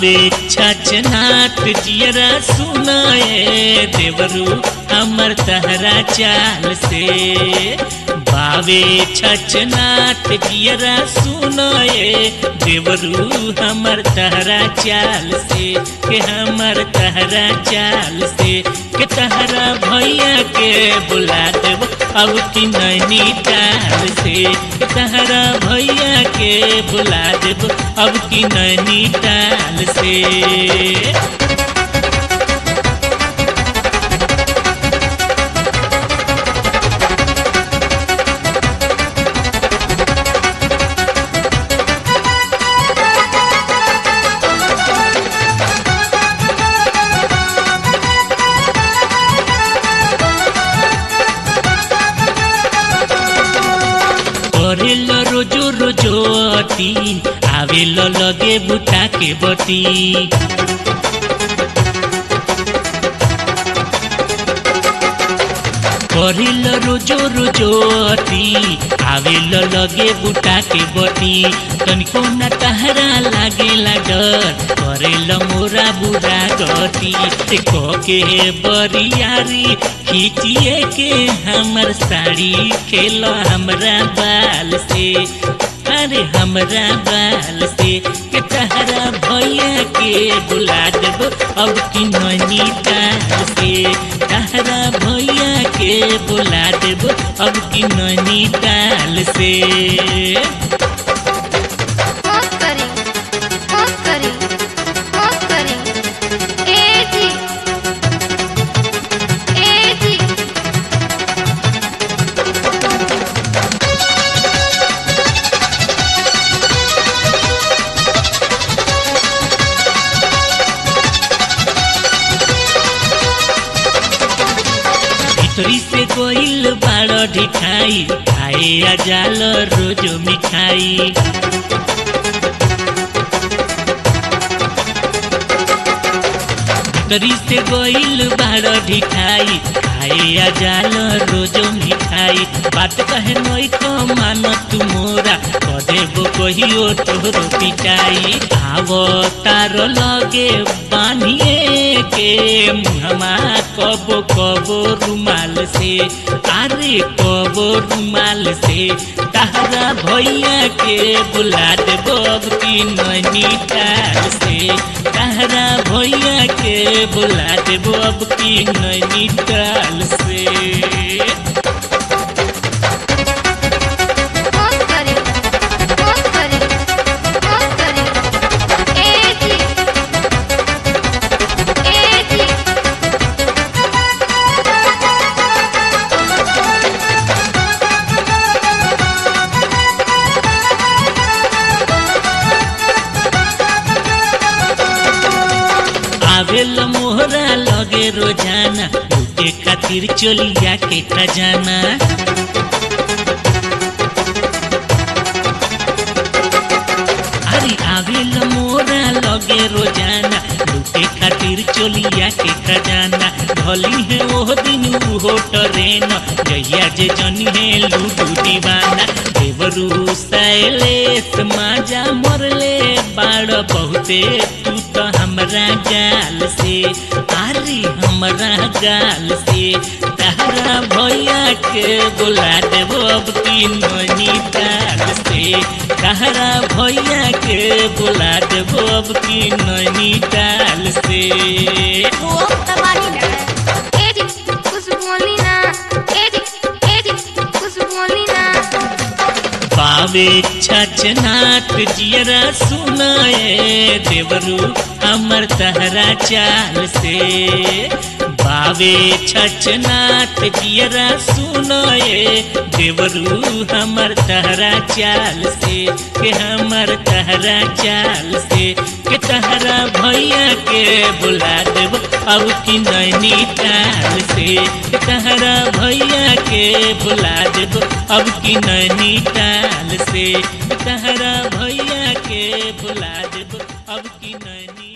बावे छछनाट जियरा सुनाए देवरू हमर तहरा चाल से बावे छछनाट जियरा सुनाए देवरू हमर तहरा चाल से के हमर तहरा चाल से के तहरा भैया के बुला देव अब की नैनी ताल से के तहरा भैया के बुला देव अब की नैनी ताल से करेल रोजो रोजो अती आवेल लगे बुता के बती करेल रोजो रोजो अती आवेल लगे बुता के बती तनिको न तहरा लागे डर करेल मोरा बुरा गति देखो के बरियारी खींचिए के हमर साड़ी खेल हमरा बाल से अरे हमरा बाल से के तहरा भैया के बुला देब अब की ननी ताल से तहरा भैया के बुला देब अब की ननी ताल से बहुत करी बहुत करी बहुत करी ए जी ए जी भीतरी से गोइल बाड़ ढिठाई खाए आ जाल रोजो मिठाई भीतरी से गोइल बाड़ ढिठाई खाए आ जाल रोजो मिठाई बात कहे नई को मान तू मोरा कदेबो कहियो तोहरो पिटाई आवो तार लगे बानिए के मुहमा कबो कबो रुमाल से अरे कबो रुमाल से तहरा भैया के बुला देबो अब की नैनी ताल से तहरा भैया के बुला देबो अब की नैनी ताल से बहुत करी बहुत करी बहुत करी ए जी ए जी आवेल मोहरा लगे रोजाना लूटे खातिर चोलिया के खजाना अरे आवेल मोरा लगे रोजाना लूटे खातिर चोलिया के खजाना भली है ओह दिन उहो ट्रेन जहिया जे जनी है लूडू दीवाना देवरू सैलेस माजा मरले बाड़ बहुते तू तो हमरा गाल से अरे हमरा गाल से तहरा भैया के बुला देबो अब की ननी ताल से तहरा भैया के बुला देबो अब की ननी ताल से वो तबानी ना ए जी कुछ बोली ना ए जी ए जी कुछ बोली ना बावे छछनाट जियरा सुनाए देवरू हमर तहरा चाल से बावे छछनाट जियरा सुनाए देवरू हमर तहरा चाल से के हमर तहरा चाल से के तहरा भैया के बुला देब अब की नैनी ताल से के तहरा भैया के बुला देब अब की नैनी ताल से तहरा भैया के बुला देब अब की नैनी